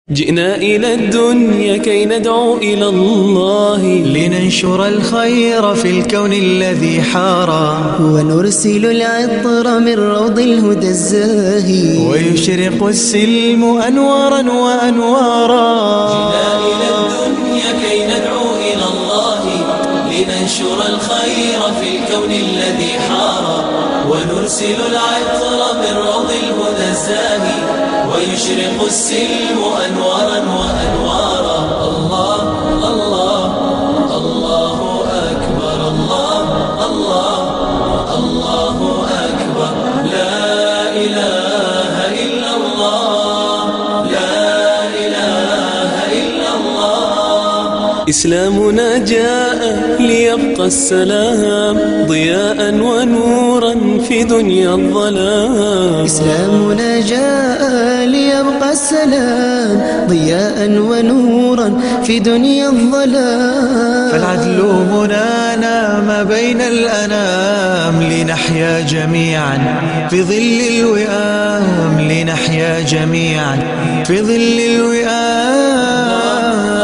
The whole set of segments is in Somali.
جئنا إلى الدنيا كي ندعو إلى الله لننشر الخير في الكون الذي حارى ونرسل العطر من روض الهدى الزاهي ويشرق السلم أنوارا وأنوارا جئنا إلى الدنيا كي ندعو إلى الله لننشر الخير في الكون الذي حار ونرسل العطر من روض الهدى الزاهي ويشرق السلم أنوارا وأنوارا الله الله الله أكبر الله الله الله أكبر لا إله إلا الله لا إله إلا الله إسلامنا جاء ليبقى السلام ضياء ونورا في دنيا الظلام إسلامنا جاء ليبقى السلام ضياء ونورا في دنيا الظلام فالعدل منانا ما بين الأنام لنحيا جميعا في ظل الوئام لنحيا جميعا في ظل الوئام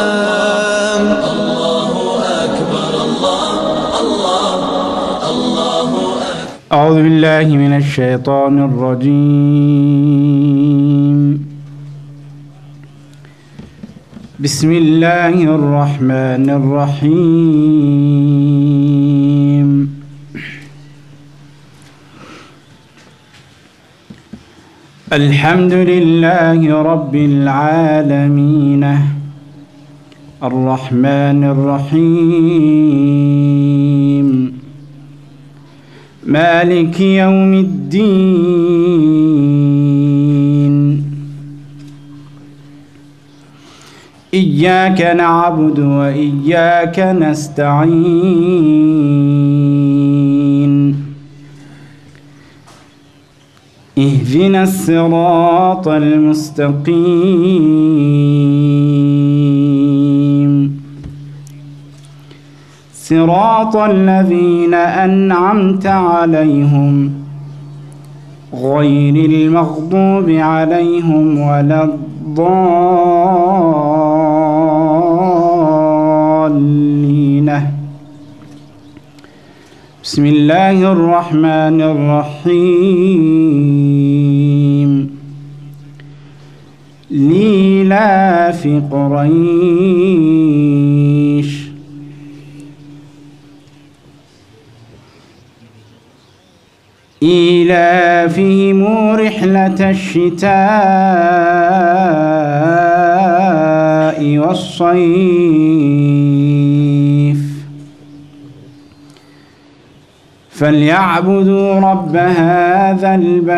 أعوذ بالله من الشيطان الرجيم بسم الله الرحمن الرحيم الحمد لله رب العالمين الرحمن الرحيم مالك يوم الدين إياك نعبد وإياك نستعين اهدنا الصراط المستقيم صراط الذين أنعمت عليهم غير المغضوب عليهم ولا الضالين بسم الله الرحمن الرحيم ليلاف قريش إيلافهم رحلة الشتاء والصيف فليعبدوا رب هذا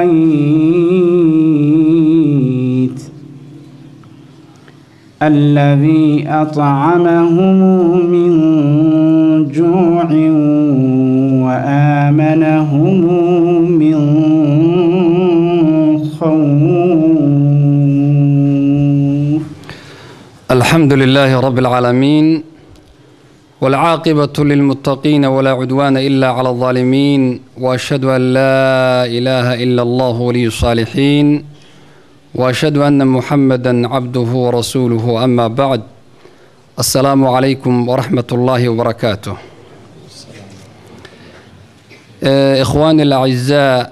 البيت الذي أطعمهم من جوع وآمنهم من خوف الحمد لله رب العالمين والعاقبة للمتقين ولا عدوان إلا على الظالمين وأشهد أن لا إله إلا الله ولي الصالحين وأشهد أن محمدا عبده ورسوله أما بعد السلام عليكم ورحمة الله وبركاته ikhwaani alacizaa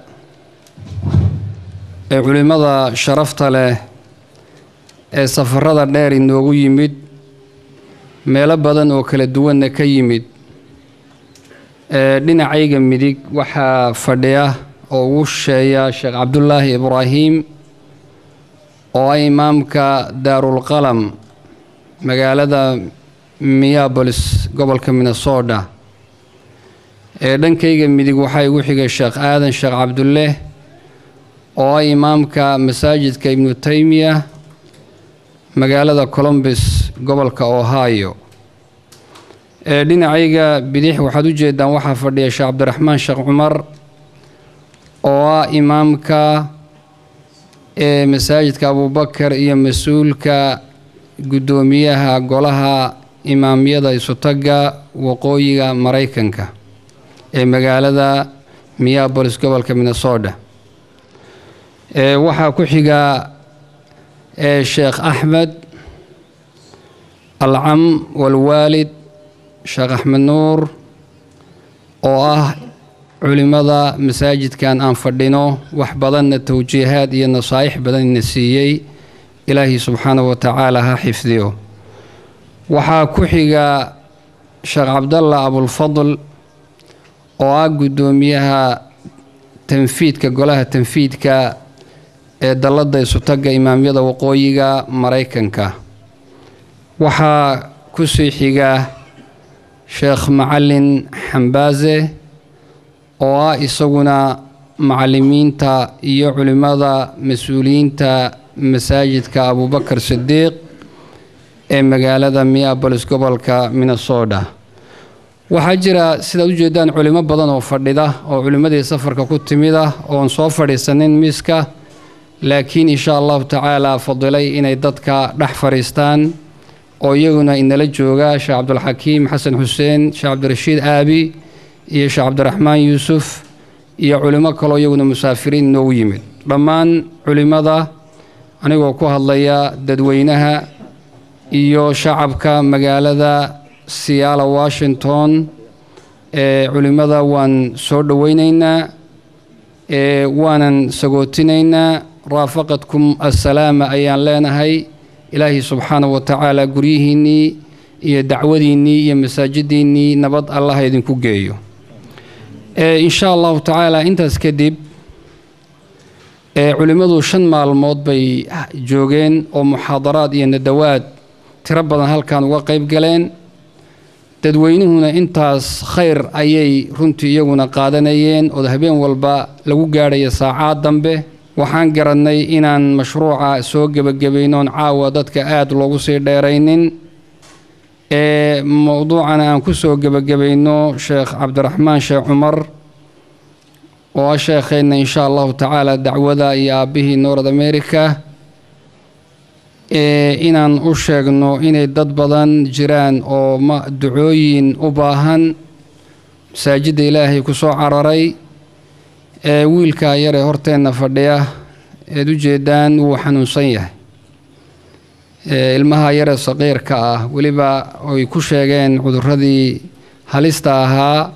ee culimmada sharafta leh ee safarada dheer inoogu yimid meelo badan oo kala duwanna ka yimid ee dhinacayga midig waxaa fadhiya oo ugu sheeya sheekh cabdulaahi ibraahim oo ah imaamka daarulqalam magaalada minneabolis gobolka minnesota ee dhankayga midig waxaa igu xigay sheekh aadan sheekh cabdulleh oo ah imaamka masaajidka ibnu taymiya magaalada colombus gobolka ohio ee dhinacayga bidix waxaad u jeedaan waxaa fadhiya sheekh cabdiraxmaan sheekh cumar oo ah imaamka ee masaajidka abubakar iyo mas-uulka guddoomiyaha golaha imaamyada isutaga waqooyiga maraykanka ee magaalada minneabolis gobolka minnesota ee waxaa ku xiga ee sheekh axmed alcam walwaalid sheekh axmed nuur oo ah culimmada masaajidkan aan fadhino wax badanna towjiihaad iyo nasaa'ix badanna siiyey ilaahay subxaanahu wa tacaala ha xifdiyo waxaa ku xiga sheekh cabdalla abulfadl oo ah guddoomiyaha tanfiidka golaha tanfiidka ee dalladda isutagga imaamyada waqooyiga maraykanka waxaa ku sii xiga sheekh macalin xambaase oo ah isaguna macallimiinta iyo culimmada mas-uuliyiinta masaajidka abubakar sidiiq ee magaalada minneabolis gobolka minnesota waxaa jira sidaad u jeedaan culimo badan oo fadhida oo culimmadii safarka ku timid ah oon soo fadhiisanin miiska laakiin insha allahu tacaala fadilay inay dadka dhex fadhiistaan oo iyaguna inala jooga sheekh cabdulxakiim xasan xuseen sheekh cabdirashiid aabi iyo sheekh cabdiraxmaan yuusuf iyo culimo kaloo iyaguna musaafiriin inoogu yimid dhammaan culimmada anigoo ku hadlaya dadweynaha iyo shacabka magaalada siyaala washington ee culimmada waan soo dhoweyneynaa ee waanan sagootinaynaa raafaqadkum assalaama ayaan leenahay ilaahay subxaanahu wa tacaala guryihiinnii iyo dacwadiinnii iyo masaajiddiinnii nabad allaha idinku geeyo insha allahu tacaala intaas kadib culimmadu shan maalmood bay joogeen oo muxaadaraad iyo nadawaad tiro badan halkan uga qayb galeen dadweynuhuna intaas khayr ayay runtii iyaguna qaadanayeen oo habeen walba lagu gaadhaya saacaad dambe waxaan garannay inaan mashruuca soo gebagabaynoon caawa dadka aada loogu sii dheeraynin ee mowduucana aan ku soo gebagabayno sheekh cabdiraxmaan sheekh cumar oo ah sheekheenna insha allahu tacaala dacwada iyo aabbihii north america inaan u sheegno inay dad badan jiraan oo ma ducooyin u baahan masaajidda ilaahay ku soo cararay ee wiilkaa yaree horteenna fadhiya eed u jeedaan wuu xanuunsan yahay ilmaha yaree saqiirka ah weliba ay ku sheegeen cuduradii halista ahaa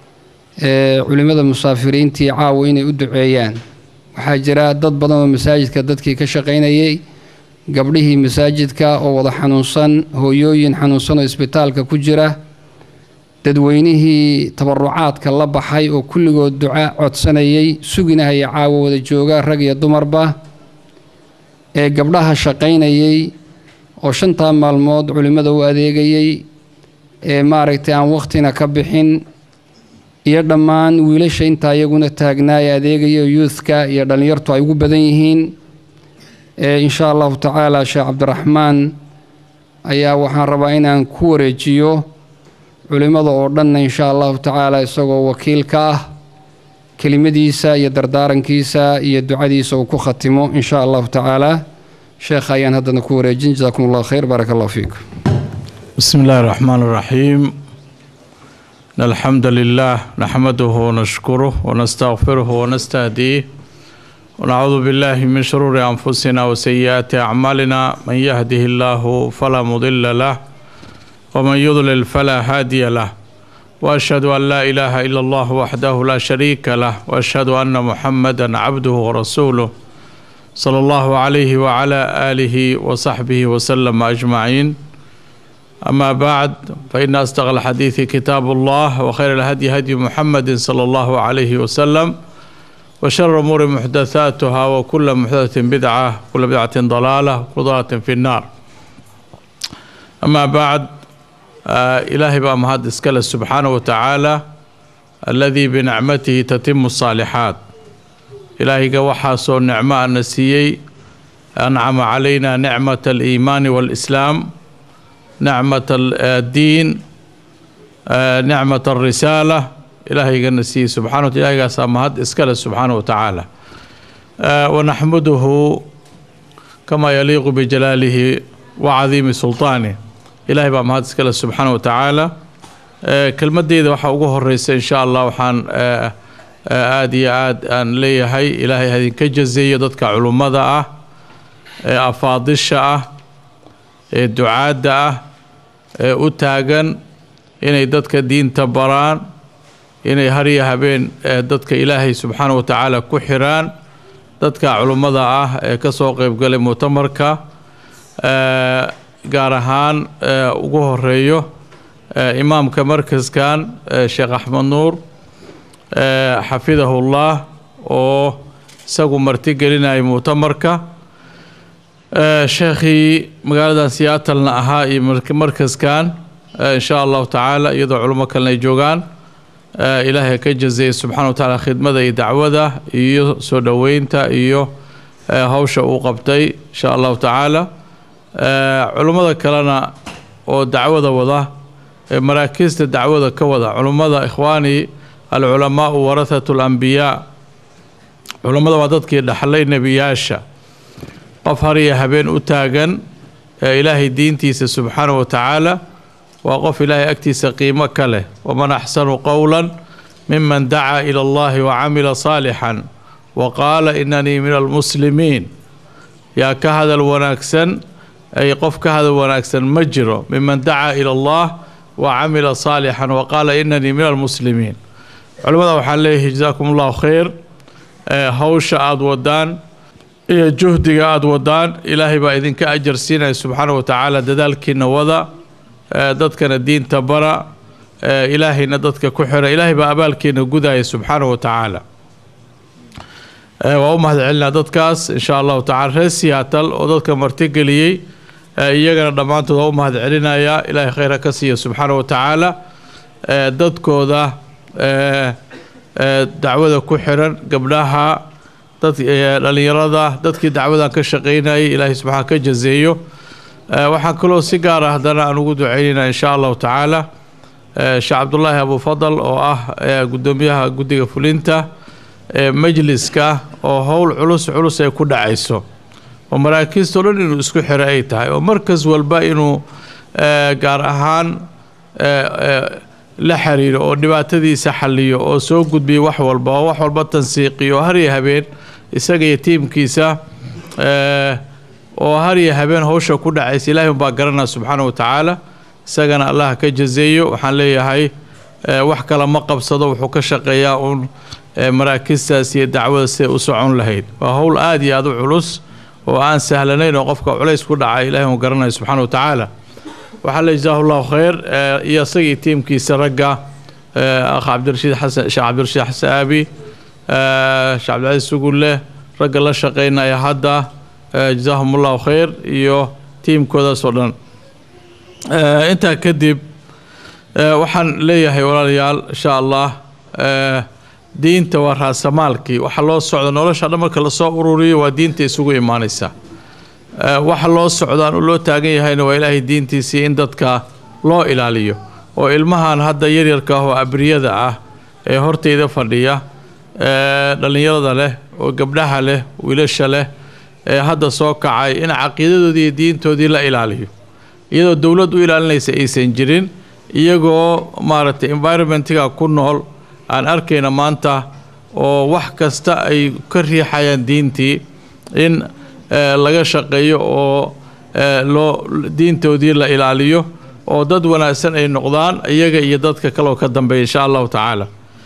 ee culimmada musaafiriintii caawa inay u duceeyaan waxaa jira dad badan oo masaajidka dadkii ka shaqaynayay gabdhihii masaajidka oo wada xanuunsan hooyooyin xanuunsan oo isbitaalka ku jira dadweynihii tabarucaadka la baxay oo kulligood duca codsanayay suginahaya caawa wada jooga rag iyo dumarba ee gabdhaha shaqaynayay oo shantaa maalmood culimmada u adeegayay ee maaragtay aan wakhtina ka bixin iyo dhammaan wiilasha intaa iyaguna taagnaa ee adeegaya yuuthka iyo dhallinyartu ay ugu badan yihiin insha allahu tacaala sheekh cabdiraxmaan ayaa waxaan rabaa inaan ku wareejiyo culimmada oo dhanna insha allahu tacaala isagoo wakiil ka ah kelimadiisa iyo dardaarankiisa iyo ducadiisa uu ku khatimo insha allahu tacaala sheekha ayaan haddana ku wareejin jasakum allah khayr baaraka allah fiikum بسم الله الرحمن الرحيم إن الحمد لله نحمده ونشكره ونستغفره ونستهديه ونعوذ بالله من شرور أنفسنا وسيئات أعمالنا من يهده الله فلا مضل له ومن يضلل فلا هادي له وأشهد أن لا إله إلا الله وحده لا شريك له وأشهد أن محمدا عبده ورسوله صلى الله عليه وعلى آله وصحبه وسلم أجمعين أما بعد فإن أصدق الحديث كتاب الله وخير الهدي هدي محمد صلى الله عليه وسلم وشر الأمور محدثاتها وكل محدثة بدعة وكل بدعة ضلالة وكل ضلالة في النار أما بعد آه إلهي بقى مهد إسكال سبحانه وتعالى الذي بنعمته تتم الصالحات إلهي قوحا سو نعمة النسيي أنعم علينا نعمة الإيمان والإسلام نعمة الدين آه نعمة الرسالة إلهي النسي سبحانه وتعالى سامهد إسكال سبحانه وتعالى آه ونحمده كما يليق بجلاله وعظيم سلطانه إلهي بقى مهد إسكال سبحانه وتعالى آه كلمة دي وحا ugu horeysa إن شاء الله وحان آه aada iyo aad aan leeyahay ilaahay hadinka jazeeyo dadka culummada ah ee afaadisha ah ee ducaadda ah ee u taagan inay dadka diinta baraan inay harya habeen ee dadka ilaahay subxaana wa tacaala ku xiraan dadka culummada ah ee ka soo qeybgalay muctamarka gaar ahaan ugu horeeyo imaamka markaskan sheekh axmed nuur xafidahullah oo isagu marti gelinaya muctamarka sheekhii magaaladan siyaatalna ahaa iyo markaskan insha allahu tacaala iyadoo culimo kalena ay joogaan ilaahay ka jazeeye subxana wa tacaala khidmada iyo dacwada iyo soo dhoweynta iyo hawsha uu qabtay insha allahu tacaala culummada kalena oo dacwada wada maraakiista dacwada ka wada culummada ikhwaani alculamaau warahatu alambiyaa culummada waa dadkii dhaxlay nebiyaasha qof har iyo habeen u taagan ee ilaahay diintiisa subxaana wa tacaala waa qof ilaahay agtiisa qiimo ka leh waman axsanu qowla miman dacaa ila allahi wacamila saalixan wa qaala inanii min almuslimiin yaa ka hadal wanaagsan ay qof ka hadal wanaagsan ma jiro miman dacaa ila allah wa camila saalixan wa qaala inanii min almuslimiin culimmada waxaan leeyahay jazaakum allahu khayr hawsha aada wadaan iyo juhdiga aada wadaan ilaahay baa idinka ajar siinaya subxaana wa tacaala dadaalkiina wada dadkana diinta bara ilaahayna dadka ku xira ilaahay baa abaalkeena gudaya subxaana wa tacaala waa u mahad celinaa dadkaas insha allahu tacala reer siyaatal oo dadka martigeliyey iyagana dhammaantood waa u mahad celinayaa ilaahay khayra ka siiya subxaana wa tacaala dadkooda dacwada ku xiran gabdhaha dad dhalinyarada dadkii dacwadan ka shaqeynayay ilaahay subxaana ka jazeeyo waxaan kaloo si gaar ah haddana aan ugu duceynayna insha allahu tacaala sheekh cabdulaahi abufadal oo ah guddoomiyaha guddiga fulinta majliska oo howl culus culus ay ku dhacayso oo maraakiistao dhan inuu isku xiro ay tahay oo markas walba inuu gaar ahaan la xiriiro oo dhibaatadiisa xaliyo oo soo gudbiyo wax walba oo wax walba tansiiqiyo oo harya habeen isaga iyo tiimkiisa oo harya habeen howsha ku dhacaysa ilaahay unbaa garanaa subxaana wa tacaala isagana allah ka jazeeyo waxaan leeyahay wax kale ma qabsado wuxuu ka shaqeeyaa uun maraakistaas iyo dacwada siday u socon lahayd waa howl aada iyo aada u culus oo aan sahlanayn oo qofka culays ku dhacay ilahay un garanayo subxaana wa tacaala waxaa le jazaahu llahu khayr iyo isagii tiimkiisa ragga akh cabdirashiid xasan sheekh cabdirashiid xasan aabi sheekh cabdilcasiis sugulle ragga la shaqeynaya hadda jazaahum allahu khayr iyo tiimkoodaas oo dhan intaa kadib waxaan leeyahay walaalayaal insha allah diinta waa raasamaalkii waxa loo socda nolosha dhan marka lasoo ururiyo waa diinta isugu imaanaysa waxa loo socdaan u loo taagan yahayna waa ilaahay diintiisii in dadka loo ilaaliyo oo ilmahan hadda yaryarka ah oo abriyada ah ee hortayda fadhiya dhallinyarada leh oo gabdhaha leh wiilasha leh ee hadda soo kacay in caqiidadoodii iyo diintoodii la ilaaliyo iyadoo dowlad u ilaalinaysa aysan jirin iyagoo maaragtay environmentiga ku nool aan arkayna maanta oo wax kasta ay ka riixayaan diintii in laga shaqeeyo oo loo diintoodii la ilaaliyo oo dad wanaagsan ay noqdaan iyaga iyo dadka kaleoo ka dambeeya insha allahu tacaala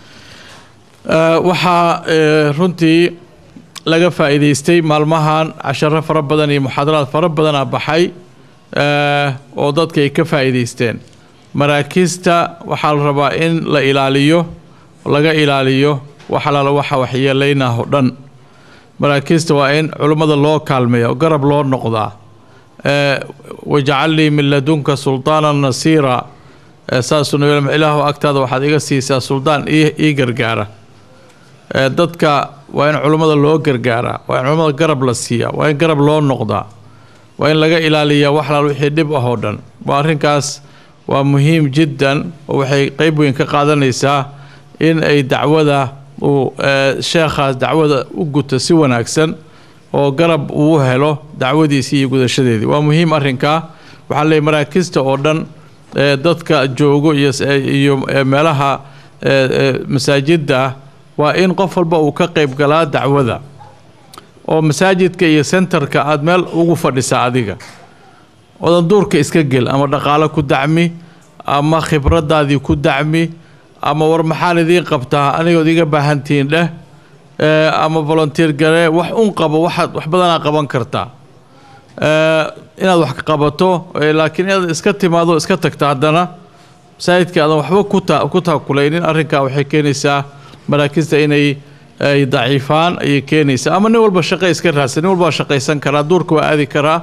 waxaa runtii laga faa'iidaystay maalmahan casharo fara badan iyo muxaadaraad fara badana baxay oo dadka ay ka faa'iidaysteen maraakiista waxaa la rabaa in la ilaaliyo laga ilaaliyo wax alaala waxa waxyeelaynah o dhan maraakiista waa in culummada loo kaalmeeya oo garab loo noqdaa wajcal lii min ladunka sultaanan nasiira saasuu nabi ilaahu agtaada waxaad iga siisaa suldaan ii gargaara dadka waa in culummada loo gargaaraa waa in culummada garab la siiyaa waa in garab loo noqdaa waa in laga ilaaliyaa wax alaal wixii dhib ah oo dhan waa arrinkaas waa muhiim jiddan oo waxay qeyb weyn ka qaadanaysaa in ay dacwada uu sheekhaas dacwada u guto si wanaagsan oo garab uu helo dacwadiisii iyo gudashadeedii waa muhiim arrinkaa waxaa leeyay maraakista oo dhan dadka joogo iyo meelaha masaajidda waa in qof walba uu ka qeyb galaa dacwada oo masaajidka iyo sentarka aada meel ugu fadhisaa adiga odan duurka iska gel ama dhaqaalo ku dacmi ama khibradaadii ku dacmi ama war maxaan idiin qabtaa anigood iga baahantihiin dheh ee, ama volunteer gale wax un qabo waxaad wax badanaa qaban kartaa ee, inaad wax qabato ee, laakiin inaad iska timaado iska tagta haddana masaajidka aadan waxba ku ta ku taakulaynin arrinkaa waxay keenaysaa maraakista inay ay daciifaan ayay keenaysaa ama nin walba shaqo iska raadsan nin walba waa shaqaysan karaa duurka waa aadi karaa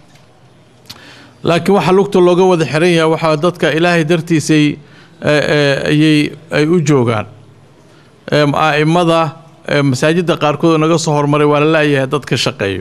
laakiin waxa lugta looga wada xiran yahay waxaa dadka ilaahay dartiisay ee, ee, ayay ay u joogaan Ee, a'immada ee, masaajidda qaarkood oo naga soo hormaray waa la la'yahay dadka shaqeeyo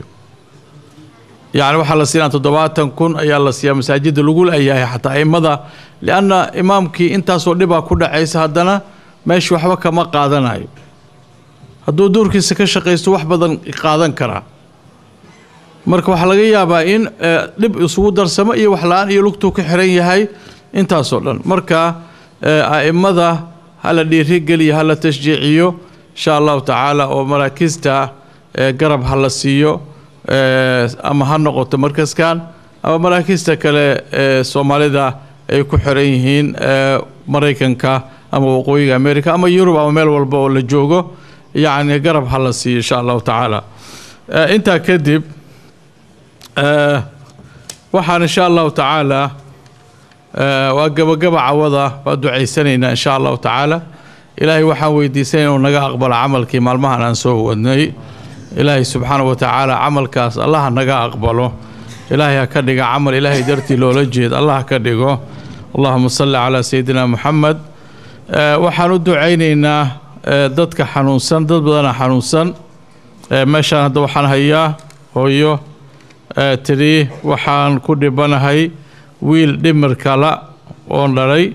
yacni waxaa la siinaa toddobaatan kun ayaa la siiyaa masaajidda lagu la'yahay xataa a'immada lianna imaamkii intaasoo dhibaa ku dhacaysa haddana meesha waxba kama qaadanayo hadduu duurkiisa ka shaqaysto wax badan qaadan karaa marka waxaa laga yaabaa in eh, dhib isugu darsamo iyo wax la-aan iyo lugtuu ka xiran yahay intaasoo dhan marka eh, a'immada hala dhiirigeliyo hala tashjiiciyo insha allahu tacaala oo maraakiista eh, garab ha la siiyo eh, ama ha noqoto markaskan ama maraakiista kale ee soomaalida ay ku xiran yihiin eh, maraykanka ama waqooyiga america ama yurub ama meel walba oo la joogo yacni garab ha la siiyo insha allahu tacaala Eh, intaa kadib Eh, waxaan insha allahu tacaala eh, waa gabagaba cawada waa ducaysanaynaa insha allahu tacaala ilaahay waxaan weydiisanay inuu naga aqbalo camalkii maalmahan aan soo wadnay ilaahay subxaanahu wa tacaala camalkaas allah naga aqbalo ilaahay ha ka dhiga camal ilaahay dartii loola jeed allah ha ka dhigo allahuma salli calaa sayidina muxamed Eh, waxaan u ducaynaynaa eh, dadka xanuunsan dad badana xanuunsan Eh, meeshaan hadda waxaan hayaa hooyo ee tidhi waxaan ku dhibanahay wiil dhimir kala oon dhalay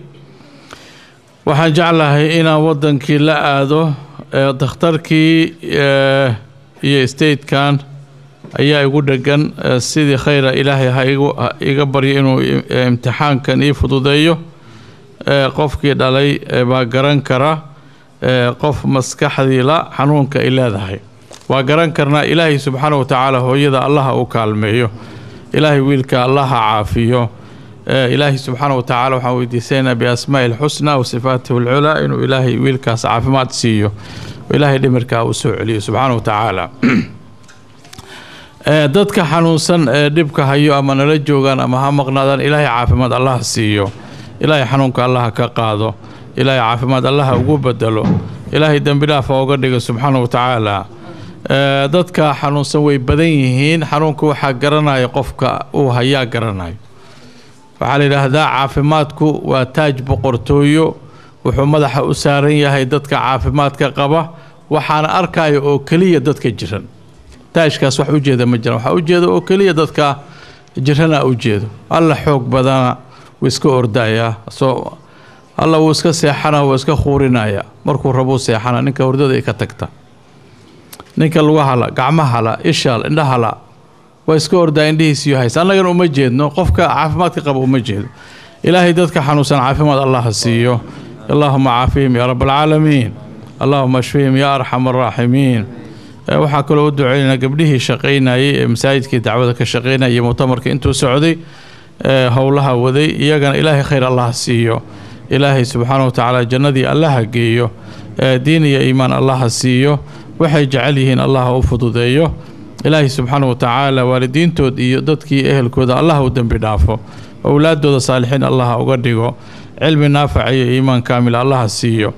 waxaan jeclahay inaan waddankii la aado ee dakhtarkii ee, iyo statekan ayaa igu dhegan ee, sidii khayra ilaahay ha igu ha iga baryo inuu i- ee, imtixaankan ii fududeeyo ee, qofkii dhalay ee, baa garan kara ee, qof maskaxdii la xanuunka ay leedahay waa garan karnaa ilaahay subxaana wa tacaala hooyada allaha u kaalmeeyo ilaahay wiilka allaha caafiyo ee, ilaahay subxaana wa tacaala waxaan weydiisanaynaa biasmaa'i lxusna wa sifaatihi lculaa inuu ilaahay wiilkaas caafimaad siiyo oo ilaahay dhimirkaa uu soo celiyo subxaana wa tacaala Ee, dadka xanuunsan ee dhibka hayo ama nala joogaan ama ha maqnaadaan ilaahay caafimaad allaha siiyo ilaahay xanuunka allaha ka qaado ilaahay caafimaad allaha ugu bedelo ilaahay dembi dhaafa uga dhiga subxaana wa tacaala Ee, dadka xanuunsan way badan yihiin xanuunka waxaa garanaya qofka uu hayaa garanayo waxaa la yidhaahdaa caafimaadku waa taaj boqortooyo wuxuu madaxa u saaran yahay dadka caafimaadka qaba waxaana arkaya oo keliya dadka jiran taajkaas wax ujeeda ma jiraan waxaa ujeeda oo keliya dadka jirana ujeedo alla xoog badana wuu iska ordayaa soo alla wuu iska seexana wuu iska khuurinaya markuu rabuu seexana ninka hordada ay ka tagta ninka lagu hala gacmo hala ishal indha hala waa iska ordaa indhihiisiyo haysa annagana uma jeedno qofka caafimaadka qaba uma jeedo ilaahay dadka xanuunsan caafimaad allah ha siiyo allahuma caafihim yaa rab alcaalamiin allahuma ashfihim yaa arxam araaximiin Ee, waxaa kaloo u duceynaynaa gabdhihii shaqaynayay ee masaajidkii dacwada ka shaqaynayay iyo mutamarka intuu socday ee howlaha waday iyagana ilaahay khayr allah siiyo ilaahay subxaana wa tacaala jannadii allaha geeyo ee diin iyo iimaan allaha siiyo waxay jecel yihiin allaha u fududeeyo ilaahay subxaana wa tacaala waalidiintood iyo dadkii ehelkooda allah u dembi dhaafo owlaadooda saalixiin allaha uga dhigo cilmi naafaca iyo iimaan kaamil allaha siiyo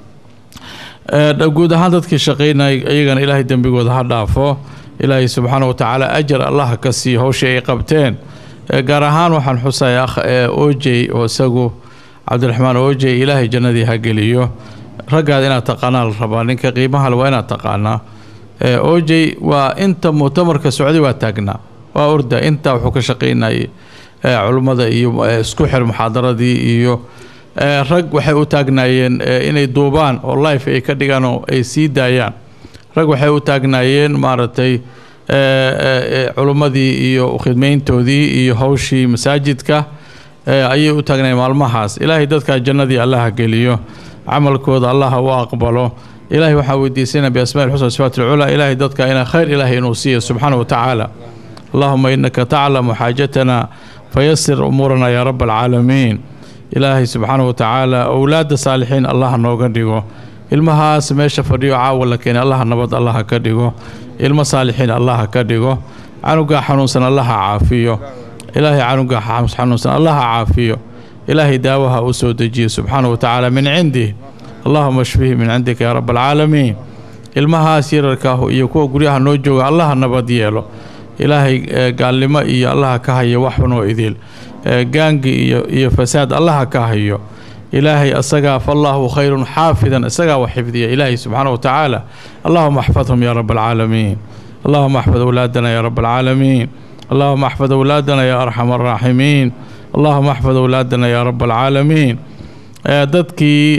Ee, dha- guud ahaan dadkii shaqaynayay iyagana ilaahay dembigooda ha dhaafo ilaahay subxaana wa tacaala ajar allaha ka siiyo howshii ay qabteen Ee, gaar ahaan waxaan xusaya akh ee ojey oo isagu cabdiraxmaan ojey ilaahay jannadii ha geliyo raggaad inaad taqaanaa la rabaa ninka qiimaha le waa inaad taqaanaa Ee, ojey waa inta mu'tamarka socday waa taagnaa waa orda intaa wuxuu ka shaqaynayay ee, culummada iyo ee, isku xir muxaadaradii iyo ee, rag waxay u taagnaayeen ee, inay duubaan oo life ay ka dhigaan oo ay sii daayaan rag waxay u taagnaayeen maaragtay ee, ee, ee, culummadii iyo khidmayntoodii iyo hawshii masaajidka ee, ayay u taagnaayeen maalmahaas ilaahay dadkaa jannadii allaha geliyo camalkooda allaha u aqbalo ilaahay waxaa weydiisanaa biasmaa ilxusna sifaat ilculaa ilaahay dadka inaa khayr ilaahay inuu siiyo subxaana wa tacaala allahuma inaka taclamu xaajatana fayasir umuurana yaa raba alcaalamiin ilaahay subxaana wa tacaala owlaadda saalixiin allah nooga dhigo ilmahaas meesha fadhiyo caawa la keenay allaha nabad allaha ka dhigo ilmo saalixiin allaha ka dhigo canugaa xanuunsan allaha caafiyo ilaahay canugaa xanuunsan allaha caafiyo ilaahay daawaha u soo dejiyo subxaana wa tacaala min cindih allahuma shfihi min cindika yaa raba alcaalamiin ilmahaas yararkaahu iyo kuwa guryaha noo jooga allaha nabad yeelo ilaahay gaalnimo iyo allaha ka hayo waxunoo idil gaangi iyo iyo fasaad allaha ka hayo ilaahay asagaa fallaahu khayrun xaafidan isagaa wax xifdiya ilaahay subxaana wa tacaala allahuma axfadhum yaa raba alcaalamiin allahuma axfad awlaadana yaa raba alcaalamiin allahuma axfad awlaadana yaa arxam araaximiin allahuma axfad awlaadana yaa raba alcaalamiin dadkii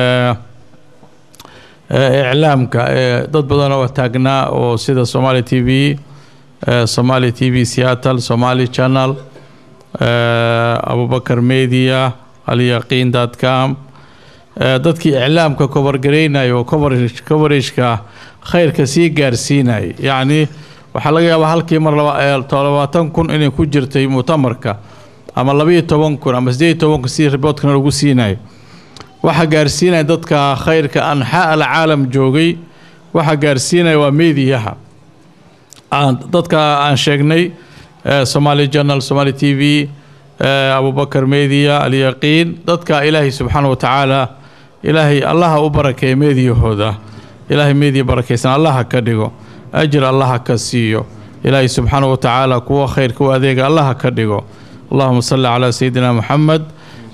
iclaamka dad badan oo taagnaa oo sida somali t v somali t v seattle somali channel abubakar media alyaqiin dot com dadkii iclaamka kobargaraynaya oo coverageka khayrka sii gaarsiinaya yacni waxaa laga yaabaa halkii mar labaatan kun inay ku jirtay muctamarka ama labaiyo toban kun ama sideed iyo toban kun sidii riboodkana lagu siinayo waxaa gaarsiinaya dadka khayrka anxaa alcaalam joogay waxaa gaarsiinaya waa meediyaha dadka aan sheegnay somali journal somali t v abubakar media alyaqiin dadka ilaahay subxaana wa tacaala ilaahay allaha u barakeeya meediyahooda ilaahay meediya barakaysan allaha ka dhigo ajir allaha ka siiyo ilaahay subxaana wa tacaala kuwa khayrka u adeega allaha ka dhigo allahuma salli calaa sayidina moxamed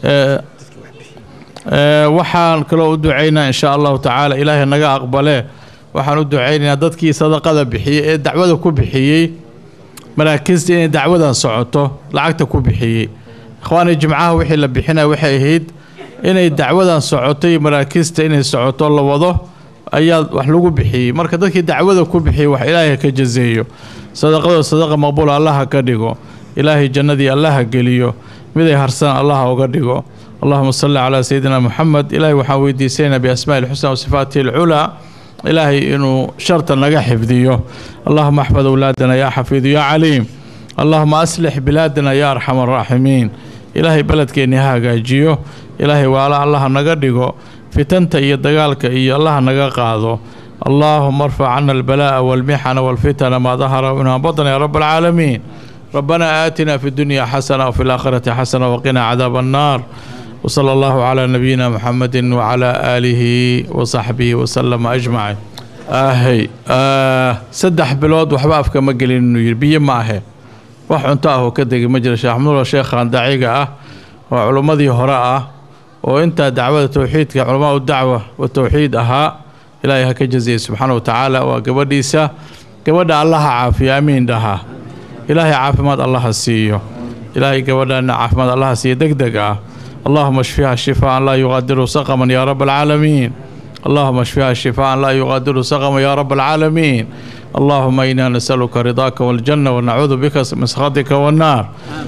waxaan kaloo u ducaynaa in sha allahu tacaala ilaahay naga aqbale waxaan u ducaynaynaa dadkii sadaqada bixiyey ee dacwada ku bixiyey maraakiista inay dacwadan socoto lacagta ku bixiyey ikhwaani jimcaha wixii la bixinaya waxay ahayd inay dacwadan socotay maraakiista inay socoto la wado ayaa wax lagu bixiyey marka dadkii dacwada ku bixiyey wax ilaahay ka jazeeyo sadaqadoo sadaqa maqbuula allaha ka dhigo ilaahay jannadii allaha geliyo miday harsan allaha uga dhigo allahuma salli calaa sayidina moxamed ilaahay waxaan weydiisanaynaa biasmaai ilxusna wasifaatihi alculaa ilaahay inuu sharta naga xifdiyo allahuma axfad awlaadana yaa xafiidu yaa caliim allahuma aslix bilaadana yaa arxam araaximiin ilaahay beledkeenni ha hagaajiyo ilaahay waala allaha naga dhigo fitanta iyo dagaalka iyo allaha naga qaado allahuma arfac cana albalaa'a walmixana walfitana maa dahara minha batna ya raba alcaalamiin ربنا آتنا في الدنيا حسنة وفي الآخرة حسنة وقنا عذاب النار وصلى الله على نبينا محمد وعلى آله وصحبه وسلم أجمعين آهي آه سدح بلود وحبا أفكا مقلين إنه يربي معه wax cunto ah oo ka degay ma jira sheekh axmudullah sheekhan daciga ah oo culummadii hore ah oo intaa dacwada towxiidka culamaa u dacwa wa towxiid ahaa ilaahay ha ka jaziyey subxaana wa tacaala waa gabadhiisa gabadha allaha caafiyo amiin dhaha ilaahay caafimaad allaha siiyo ilaahay gabadhaana caafimaad allaha siiyo deg deg ah allahuma shfiha shifaan laa yuqaadiru saqaman yaa raba alcaalamiin اللهم اشفها شفاء لا يغادر سقما يا رب العالمين اللهم إنا نسألك رضاك والجنة ونعوذ بك من سخطك والنار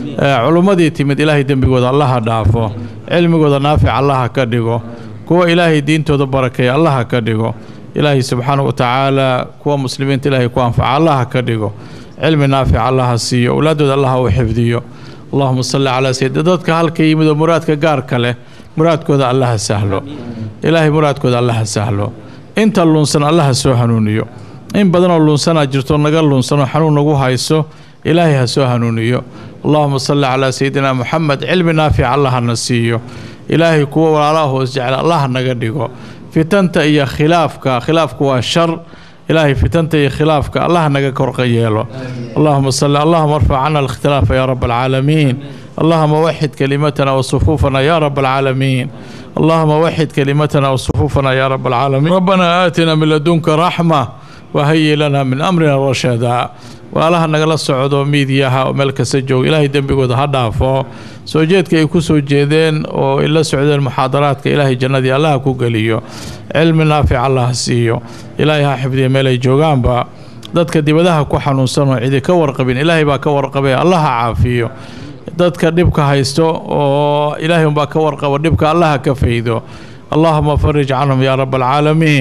علمدي تمد إلهي دنبقود الله دافو علمقود نافع الله كدقو كو إلهي دين تود بركة الله كدقو إلهي سبحانه وتعالى كو مسلمين إلهي كو أنفع الله كدقو علم نافع الله سيو أولادود الله وحفظيو اللهم صل على سيد دادك هالك يمد مرادك قارك له muraadkooda allaha sahlo ilaahay muraadkooda allaha sahlo inta luunsan allaha soo hanuuniyo in badanoo luunsanaa jirto naga luunsanoo xanuun nagu hayso ilaahay ha soo hanuuniyo allahuma salli calaa sayidina moxamed cilmi naafic allahana siiyo ilaahay kuwa walaalaha hoos jecel allaha naga dhigo fitanta iyo khilaafka khilaafku waa shar ilaahay fitanta iyo khilaafka allaha naga korqa yeelo allahuma salli allahuma arfac cana alkhtilaafa yaa rab alcaalamiin اللهم وحد كلمتنا وصفوفنا يا رب العالمين اللهم وحد كلمتنا وصفوفنا يا رب العالمين ربنا آتنا من لدنك رحمة وهيئ لنا من أمرنا رشدا walaalaha nagala socdo miidiyaha oo meel kasta jooga ilaahay dembigooda ha dhaafo soo jeedka ay ku soo jeedeen oo ay la socdeen muxaadaraadka ilaahay jannadii allaha ku geliyo cilmi naafic allaha siiyo ilaahay ha xifdiya meel ay joogaanba dadka dibadaha ku xanuunsan oo cidi ka warqabin ilaahay baa ka warqabay allaha caafiyo dadka dhibka haysto oo ilaahay unbaa ka warqabo dhibka allaha ka faydo allahuma farij canhum yaa rab alcaalamiin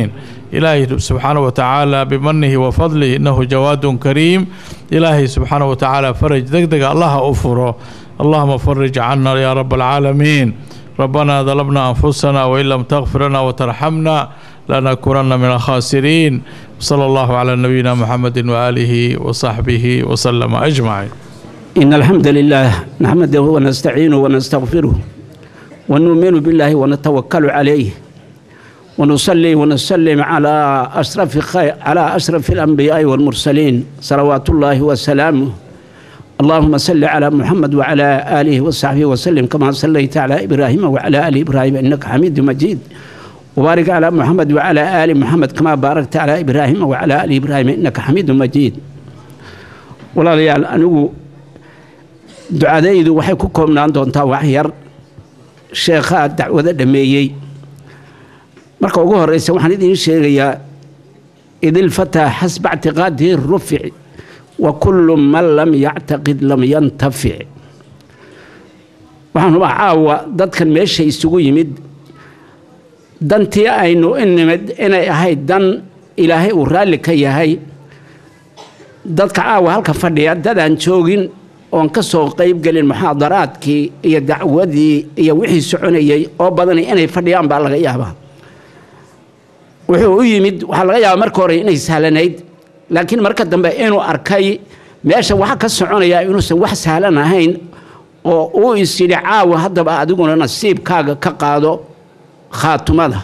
ilaahay subxaana wa tacaala bimanihi wa fadlihi innahu jawaadun kariim ilaahay subxaana wa tacaala faraj deg dega allaha u furo allahuma farij cana yaa rab alcaalamiin ربنا ظلمنا أنفسنا وإن لم تغفر لنا وترحمنا لنكونن من الخاسرين صلى الله على نبينا محمد وآله وصحبه وسلم أجمعين إن الحمد لله نحمده ونستعينه ونستغفره ونؤمن بالله ونتوكل عليه ونصلي ونسلم على أشرف خير على أشرف الأنبياء والمرسلين صلوات الله وسلامه اللهم صل على محمد وعلى آله وصحبه وسلم كما صليت على إبراهيم وعلى آل إبراهيم إنك حميد مجيد وبارك على محمد وعلى آل محمد كما باركت على إبراهيم وعلى آل إبراهيم إنك حميد مجيد ولا ليال أنو ducadaydu waxay ku koobnaan doontaa wax yar sheekhaa dacwado dhameeyey marka ugu horeysa waxaan idiin sheegayaa idilfataa xasba ictiqaadihi rufic wa kullu man lam yactaqid lam yantafic waxaan hubaa caawa dadkan meesha isugu yimid dantii aynu inimid inay ahayd dan ilaahay uu raalli ka yahay dadka caawa halka fadhiya dadaan joogin oon ka soo qayb gelin muxaadaraadkii iyo dacwadii iyo wixii soconayey oo badan inay fadhiyaan baa laga yaabaa wuxuu u yimid waxaa laga yaabaa marka hore inay sahlanayd laakiin marka dambe inuu arkay meesha waxa ka soconaya inuusan wax sahlan ahayn oo uu is yidhi caawa haddaba adiguna nasiibkaaga ka qaado khaatumada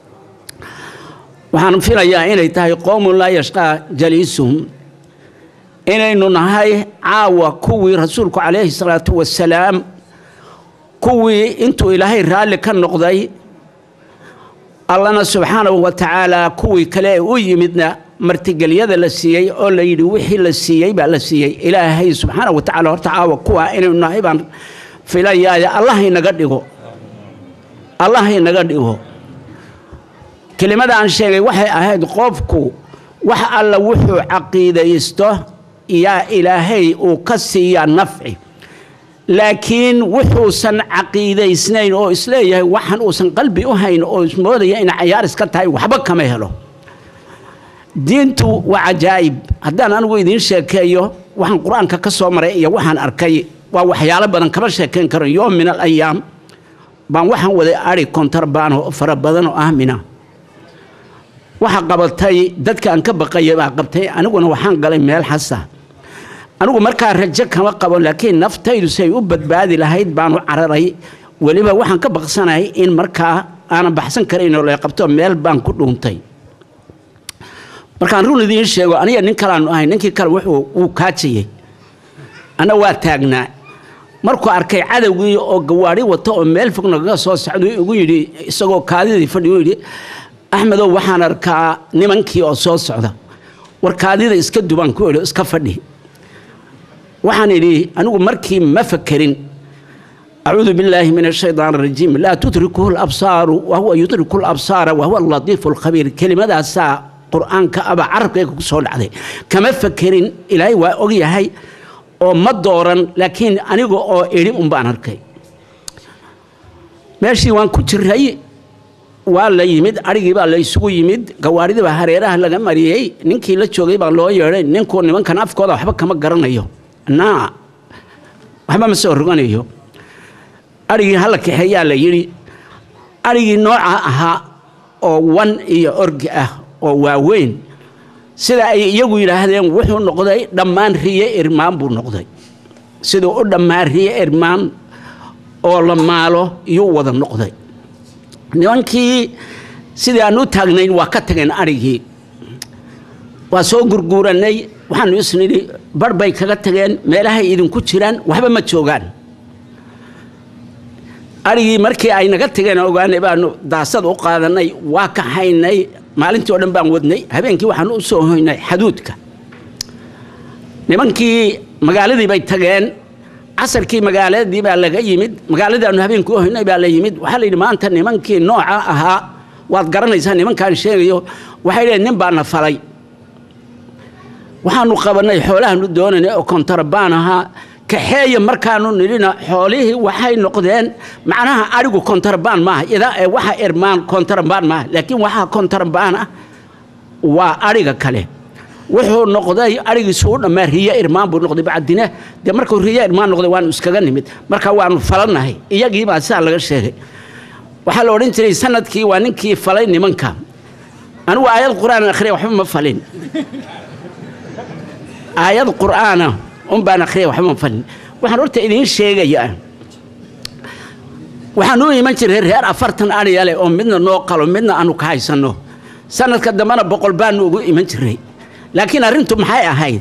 waxaan filayaa inay tahay qowmun laa yashqaa jaliisuhum inaynu nahay caawa kuwii rasuulku calayhi salaatu wasalaam kuwii intuu ilaahay raalli ka noqday allana subxaanahu wa tacaala kuwii kale ee u yimidna martigelyada la siiyey oo la yidhi wixii la siiyey baa la siiyey ilaahay subxaanahu wa tacala horta caawa kuwa inaynu nahay baan filayaaya allah inaga dhigo allah inaga dhigo kelimada aan sheegay waxay ahayd qofku wax alla wuxuu caqiidaysto yaa ilaahay uu ka siiyaa nafci laakiin wuxuusan caqiidaysnayn oo isleeyahay waxan uusan qalbi u hayn oo ismoodaya inay cayaaris ka tahay waxba kama helo diintu waa cajaa'ib haddaan anigu idiin sheekeeyo waxaan qur-aanka ka soo maray iyo waxaan arkay waa waxyaalo badan kama sheekayn karo yoom min al ayaam baan waxaan waday ari kontarbaano oo fara badan oo ahmina waxa qabatay dadka aan ka baqaya baa qabtay aniguna waxaan galay meel xasa anigu markaa rajo kama qabo laakiin naftaydu say u badbaadi lahayd baanu cararay weliba waxaan ka baqsanahay in markaa aanan baxsan karaynoo la qabto meel baan ku dhuuntay markaan run idiin sheego aniga nin kalaanu ahay ninkii kale wuxuu wuu kaajayey anna waa taagnaa markuu arkay cadowgii oo gawaadhi wato oo meel fog nagaga soo socdo igu yidhi isagoo kaadidii fadhi u yidhi axmedow waxaan arkaa nimankii oo soo socda war kaadida iska duban ku idhi iska fadhi waxaan idhi anigu markii ma fakerin acuudu billaahi min ashaytaan arajiim laa tudrikuhu labsaaru wahuwa yudriku labsaara wahuwa alatiifu alkhabiir kelimadaasaa qur-aanka aba carabkayga ku soo dhacday kama fakerin ilaahay waa ogyahay oo ma dooran laakiin aniga oo idhi un baan arkay meeshii waan ku jiray waa la yimid arigii baa la isugu yimid gawaadhidii baa hareeraha laga mariyey ninkii la joogay baa loo yeedhay ninkuu nimankan afkooda waxba kama garanayo naa waxba ma soo roganayo arigii hala kaxeeyaa la yidhi arigii nooca ahaa oo wan iyo orgi ah oo waaweyn sida ay iyagu yidhaahdeen wuxuu noqday dhammaan riye irmaan buu noqday siduu u dhammaan riye irmaan oo la maalo iyuu wada noqday nimankii sidii aan u taagnayn waa ka tageen arigii waa soo gurguuranay waxaanu isnidhi bar bay kaga tageen meelahay idinku jiraan waxba ma joogaan arigii markii ay naga tageen ogaanay baanu daasad u qaadanay waa kaxaynay maalintii oo dhan baan wadnay habeenkii waxaanu u soo hoynay xaduudka nimankii magaaladii bay tageen casarkii magaaladii baa laga yimid magaaladii aanu habeenkii u hoynay baa la yimid waxaa la yidhi maanta nimankii nooca ahaa waad garanaysaa nimankaan sheegayo waxay dhaheen nin baa na falay waxaanu qabanay xoolahaanu doonaynay oo kontarabaan ahaa kaxeeya markaanu nidhina xoolihii waxay noqdeen macnaha arigu kontarabaan maaha idaa ee waxa irmaan kontarabaan maaha laakiin waxaa kontarabaan ah waa adhiga kale wuxuu noqday adhigiisu u dhammaa riyo irmaan buu noqday bacdine dee markuu riyo irmaan noqday waanu iskaga nimid marka waanu falannahay iyagii baa sidaa laga sheegay waxaa la odhan jiray sanadkii waa ninkii falay nimanka anigu aayad qur'aan akhriya waxba ma falin aayad qur'aana un baan akhriya waxba ma falin waxaan horta idiin sheegayaa waxaan u iman jiray reer afartan adhiya leh oo midna noo qalo midna aanu ka haysanno sanadka dambena boqol baanu ugu iman jiray laakiin arrintu maxay ahayd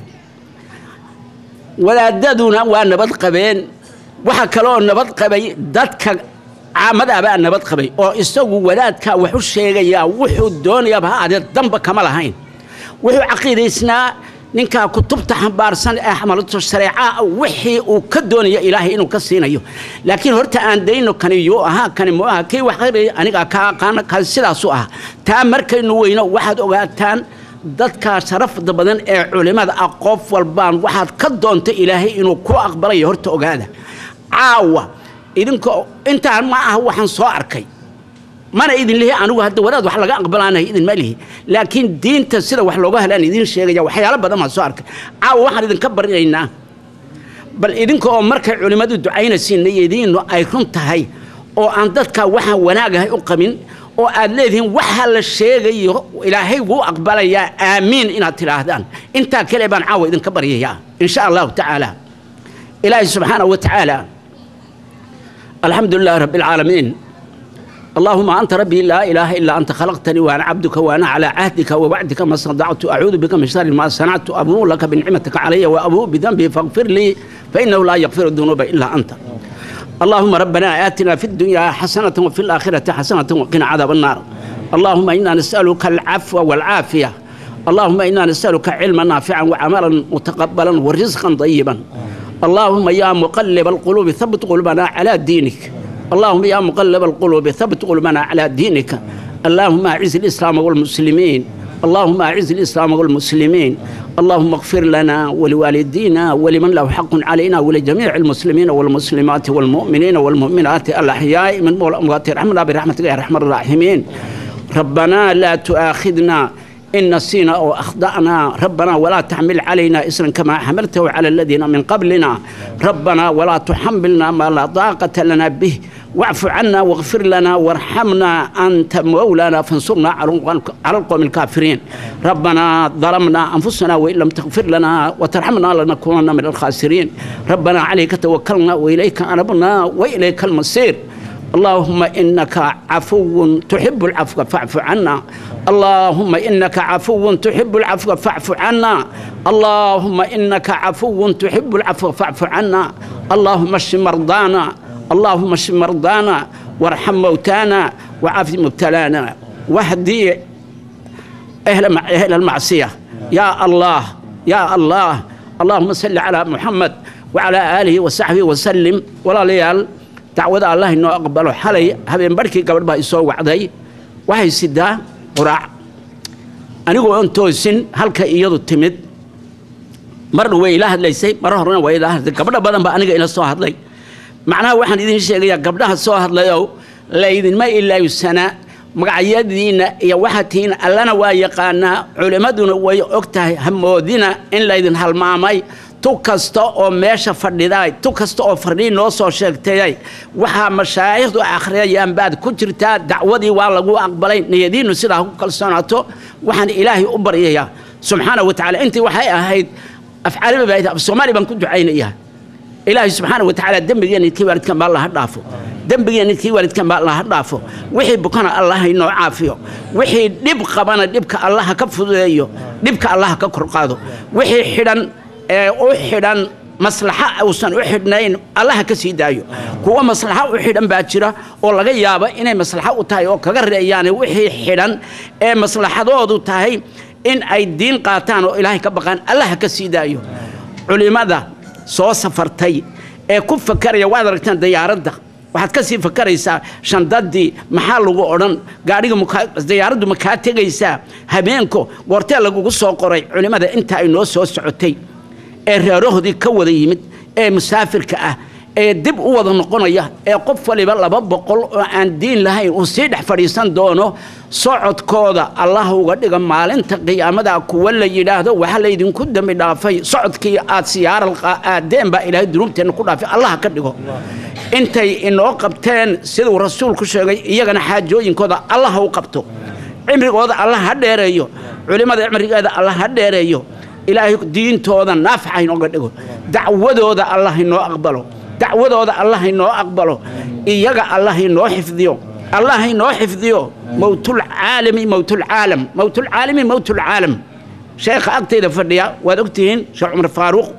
wadaadaduna waa nabad qabeen waxa kale oo nabad qabay dadka caamadaabaa nabad qabay oo isagu wadaadkaa wax u sheegayaa wuxuu doonayaaba ha adee damba kama lahayn wuxuu caqiidaysnaa ninkaa kutubta xambaarsan ee xamalatu shareeca wixii uu ka doonaya ilaahay inuu ka siinayo laakiin horta aan dayno kani yuu ahaa kani mu aha kii wax qayraya anigaa ka aqaana kaas sidaasu ah taa markaynu weyno waxaad ogaataan dadka sharafda badan ee culimmada ah qof walbaan waxaad ka doonta ilaahay inuu ku aqbalayo horta ogaada caawa idinka intaan ma aha waxaan soo arkay mana idin lihi anigu hadda wadaad wax laga aqbalaanayo idin ma lihi laakiin diinta sida wax looga helaan idiin sheegaya waxyaalo badan baan soo arkay caawa waxaan idinka barinaynaa bal idinka oo markay culimmadu ducaynaysiin idiinu ay run tahay oo aan dadka waxaan wanaagahay u qabin oo aad leedihiin waxa la sheegayo ilaahay wuu aqbalayaa aamiin inaad tidhaahdaan intaa kale baan caawa idinka baryayaa in sha allahu tacaala ilaahay subxaanahu wa tacaala الحمد لله رب العالمين اللهم أنت ربي لا إله إلا أنت خلقتني وأنا عبدك وأنا على عهدك ووعدك ما صدعت أعوذ بك من شر ما صنعت أبوء لك بنعمتك علي وأبوء بذنبي فاغفر لي فإنه لا يغفر الذنوب إلا أنت اللهم ربنا آتنا في الدنيا حسنة وفي الآخرة حسنة وقنا عذاب النار اللهم إنا نسألك العفو والعافية اللهم إنا نسألك علما نافعا وعملا متقبلا ورزقا طيبا اللهم يا مقلب القلوب ثبت قلوبنا على دينك اللهم يا مقلب القلوب ثبت قلوبنا على دينك اللهم أعز الإسلام والمسلمين اللهم أعز الإسلام والمسلمين اللهم اغفر لنا ولوالدينا ولمن له حق علينا ولجميع المسلمين والمسلمات والمؤمنين والمؤمنات الأحياء من والأموات ارحمنا برحمتك يا أرحم الراحمين ربنا لا تؤاخذنا إن نسينا أو أخطأنا ربنا ولا تحمل علينا إسرا كما حملته على الذين من قبلنا ربنا ولا تحملنا ما لا طاقة لنا به واعف عنا واغفر لنا وارحمنا أنت مولانا فانصرنا على القوم الكافرين ربنا ظلمنا أنفسنا وإن لم تغفر لنا وترحمنا لنكونن من الخاسرين ربنا عليك توكلنا وإليك أنبنا وإليك المصير اللهم إنك عفو تحب العفو فاعف عنا اللهم إنك عفو تحب العفو فاعف عنا اللهم إنك عفو تحب العفو فاعف عنا اللهم اشف مرضانا اللهم اشف مرضانا وارحم موتانا وعاف مبتلانا واهدي أهل أهل المعصية يا الله يا الله اللهم صل على محمد وعلى آله وصحبه وسلم ولا ليال dacwada allah inoo aqbalo xalay habeen barhkii gabadh baa isoo wacday waxay sidaa quraac anigoo on toosin halka iyadu timid marna way ila hadlaysay mar horena way ila hadlay gabdho badan baa aniga ila soo hadlay macnaha waxaan idiin sheegayaa gabdhaha soo hadlayow laydinma ilaaysanaa magacyadiinna iyo waxaad tihiin allana waa yaqaanaa culimmaduna way og tahay hamoodina in laydin halmaamay tu kasta oo meesha fadhiday tu kasta oo fardhiin noo soo sheegtayay waxaa mashaayikhdu akhriyayaan baad ku jirtaa dacwadii waa lagu aqbalay niyadiinnu sidaa ku kalsoonaato waxaan ilaahay u baryayaa subxaana wa tacaala intii waxay ahayd afcaaliba baa af soomaali baan ku ducaynayaa ilaahay subxaana wa tacaala dembigeenna kii waalidkan baa allaha dhaafo dembigeenna kii waalidkan baa allaha dhaafo wixii bukana allaha inoo caafiyo wixii dhib qabana dhibka allaha ka fududeeyo dhibka allaha ka kor qaado wixii xidhan ee u xidhan maslaxa uusan u xidhnayn allaha ka sii daayo kuwa maslaxa u xidhan baa jira oo laga yaabo inay maslaxa u tahay oo kaga reeyaan wixii xidhan ee maslaxadoodu tahay in ay diin qaataan oo ilaahay ka baqaan allaha ka sii daayo culimmada soo safartay ee ku fakaraya waad aragtaan diyaaradda waxaad ka sii fakaraysaa shandadii maxaa lagu odhan gaadhiga diyaaraddu ma kaa tegaysaa habeenko goortee lagugu soo qoray culimmada inta ay noo soo socotay ee reerahoodii ka wada yimid ee musaafirka ah ee dib u wada noqonaya ee qof waliba laba boqol oo aan diin lahayn uu sii dhex fadhiisan doono socodkooda allah uga dhiga maalinta qiyaamada kuwa la yidhaahdo waxa laydinku dembi dhaafay socodkii aad siyaaral aadeen baa ilaahay dunuubteenna ku dhaafay allah ka dhigo intay inoo qabteen siduu rasuulku sheegay iyagana xaajooyinkooda allah u qabto cimrigooda allah ha dheereeyo culimmada cimrigeeda allah ha dheereeyo ilaahay diintooda naafaca inooga dhigo dacwadooda allah inoo aqbalo dacwadooda allah inoo aqbalo iyaga allah inoo xifdiyo allah inoo xifdiyo mowtulcaalami mowtulcaalam mowtulcaalami mowtulcaalam sheekha agtayda fadhiya waad ogtihiin sheekh cumar faaruuq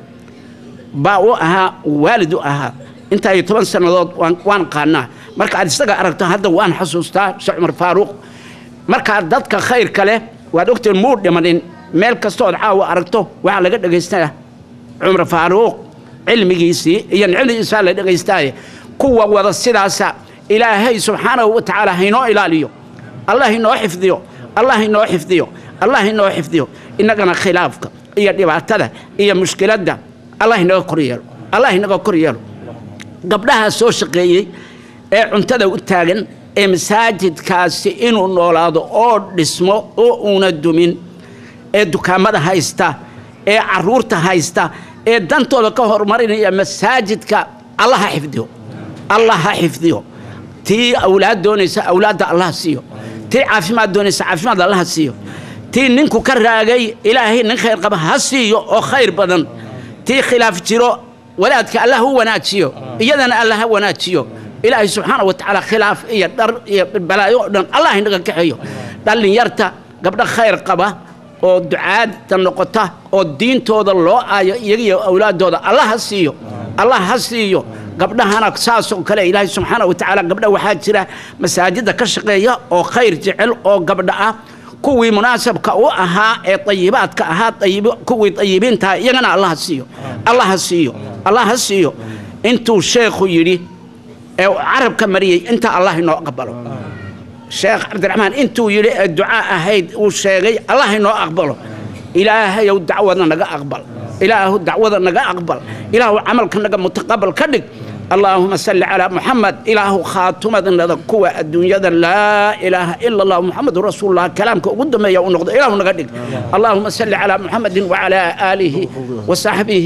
baa u ahaa waalid u ahaa intaa iyo toban sannadood waan qaanaa marka aad isaga aragto hadda waan xasuustaa sheekh cumar faaruuq markaa dadka khayrka leh waad ogtihiin muu dhimanin meel kastood caawa aragto waxaa laga dhagaystaa cumar faaruuq cilmigiisii iyo nicmadiisaa la dhagaystaaye kuwa wada sidaasa ilaahay subxaanahu wa tacaala haynoo ilaaliyo allah inoo xifdiyo allah inoo xifdiyo allah inoo xifdiyo innagana khilaafka iyo dhibaatada iyo mushkiladda allah inaga kor yeelo allah inaga kor yeelo gabdhaha soo shaqeeyey ee cuntada u taagan ee masaajidkaasi inuu noolaado oo dhismo oo uuna dumin ee dukaamada haysta ee caruurta haysta ee dantooda ka horumarinaya masaajidka allah ha xifdiyo allah ha xifdiyo tii awlaad doonaysa awlaadda allah siiyo tii caafimaad doonaysa caafimaad allah siiyo tii ninku ka raagay ilaahay nin khayr qaba ha siiyo oo khayr badan tii khilaaf jiro walaadka allah u wanaajiyo iyadana allah ha wanaajiyo ilaahay subxaana wa tacaala khilaaf iyo dhar iyo balaayo oo dhan allah inaga kaxeeyo dhallinyarta gabdho khayr qaba oo ducaadta noqota oo diintooda loo aayo iyagiyo awlaadooda allah ha siiyo allah ha siiyo gabdhahana saasoo kale ilaahay subxaana wa tacaala gabdha waxaa jira masaajidda ka shaqeeya oo khayr jecel oo gabdha ah kuwii munaasabka u ahaa ee ayibaadka ahaa kuwii ayibiintaha iyagana allah ha siiyo allah ha siiyo allah ha siiyo intuu sheekhu yidhi ee carabka mariyey inta allah inoo aqbalo sheekh cabdiraxmaan intuu yidhi ee ducaa ahayd uu sheegay allah inoo aqbalo ilaahayow dacwada naga aqbal ilaahu dacwada naga aqbal ilaahu camalka naga mutaqabal ka dhig اللهم صل على محمد إله خاتمة كوى الدنيا لا إله إلا الله محمد رسول الله كلامك قدام يا ونقض إله نقدك اللهم صل على محمد وعلى آله وصحبه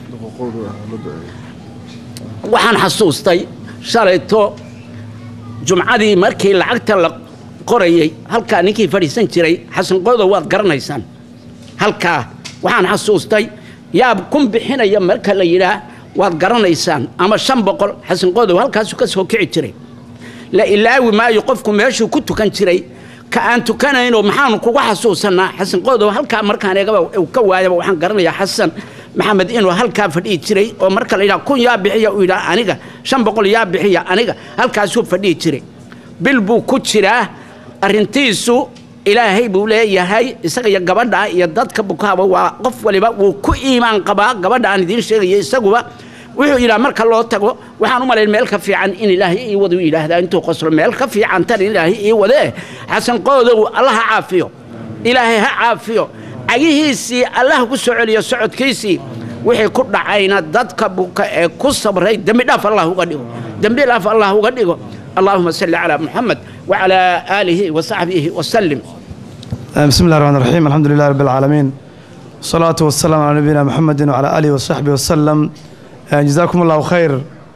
waxaan xasuustay shalayto jumcadii markii lacagta la qorayey halkaa ninkii fadhiisan jiray xasan qodow waad garanaysaan halkaa waxaan xasuustay yaab kun bixinaya marka la yidhaah waad garanaysaan ama shan boqol xasan qodow halkaasuu ka soo kici jiray la ilaawi maayo qofku meeshuu ku tukan jiray ka aan tukanayno maxaanu kugu xasuusanaa xasan qodow halkaa markaan eegaba uu ka waayaba waxaan garanayaa xasan maxamed inuu halkaa fadhihi jiray oo marka la yidhaha kun yaa bixiya uu yidhaha aniga shan boqol yaa bixiya aniga halkaasuu fadhihi jiray bil buu ku jiraa arrintiisu ilaahay buu leeyahay isaga iyo gabadha iyo dadka bukaaba waa qof waliba wuu ku iimaan qabaa gabadha aan idiin sheegaya isaguba wuxuu yidhaha marka loo tago waxaan u malayn meel ka fiican in ilaahay ii wadu yidhaahdaa intuu qoslo meel ka fiican tan ilaahay ii wadee xasan qoodow allah ha caafiyo ilaahay ha caafiyo cagihiisii allah ku soo celiyo socodkiisii wixii ku dhacayna dadka buka ee ku sabray dembi dhaaf allah uga dhigo dembi dhaaf allah uga dhigo اللهم صل على محمد وعلى آله وصحبه وسلم بسم الله الرحمن الرحيم الحمد لله رب العالمين والصلاة والسلام على نبينا محمد وعلى آله وصحبه وسلم جزاكم الله خير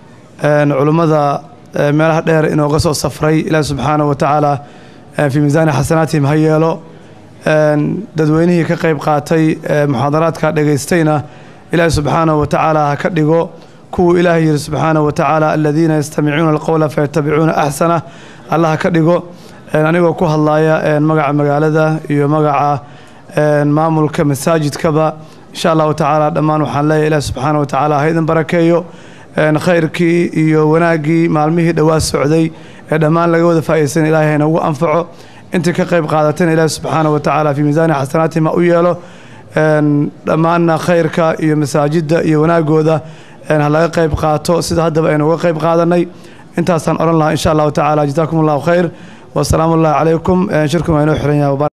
علماء meelaha dheer inooga soo safray ilaahi subxaanaه wa tacaala fii miisaani xasanaatihim ha yeelo dadweynihii ka qayb qaatay muxaadaraadka dhegaystayna ilaahi subxaanaه wa tacaala ha ka dhigo kuwuu ilaahay yihi subxaanaه wa tacaala aladiina yastamicuuna alqowla fayatabicuuna axsana allah ha ka dhigo anigoo ku hadlaya magaca magaalada iyo magaca maamulka masaajidkaba insha allahu tacaala dhammaan waxaan leeyahay ilaah subxaana wa tacaala ha idin barakeeyo khayrkii iyo wanaaggii maalmihii dhowaa socday ee dhammaan laga wada faa'iidaysan ilaahay haynagu anfaco intii ka qayb qaadatayna ilaahi subxaana wa tacaala fii miisaani xasanaatihim ha u yeelo dhammaanna khayrka iyo masaajidda iyo wanaagooda ha laga qayb qaato sida haddaba aynu uga qayb qaadanay intaasaan odhan lahaa insha allahu tacaala jazaakum allahu khayr wasalaamu ullahi calaykum shirkum waa inoo xiran yahay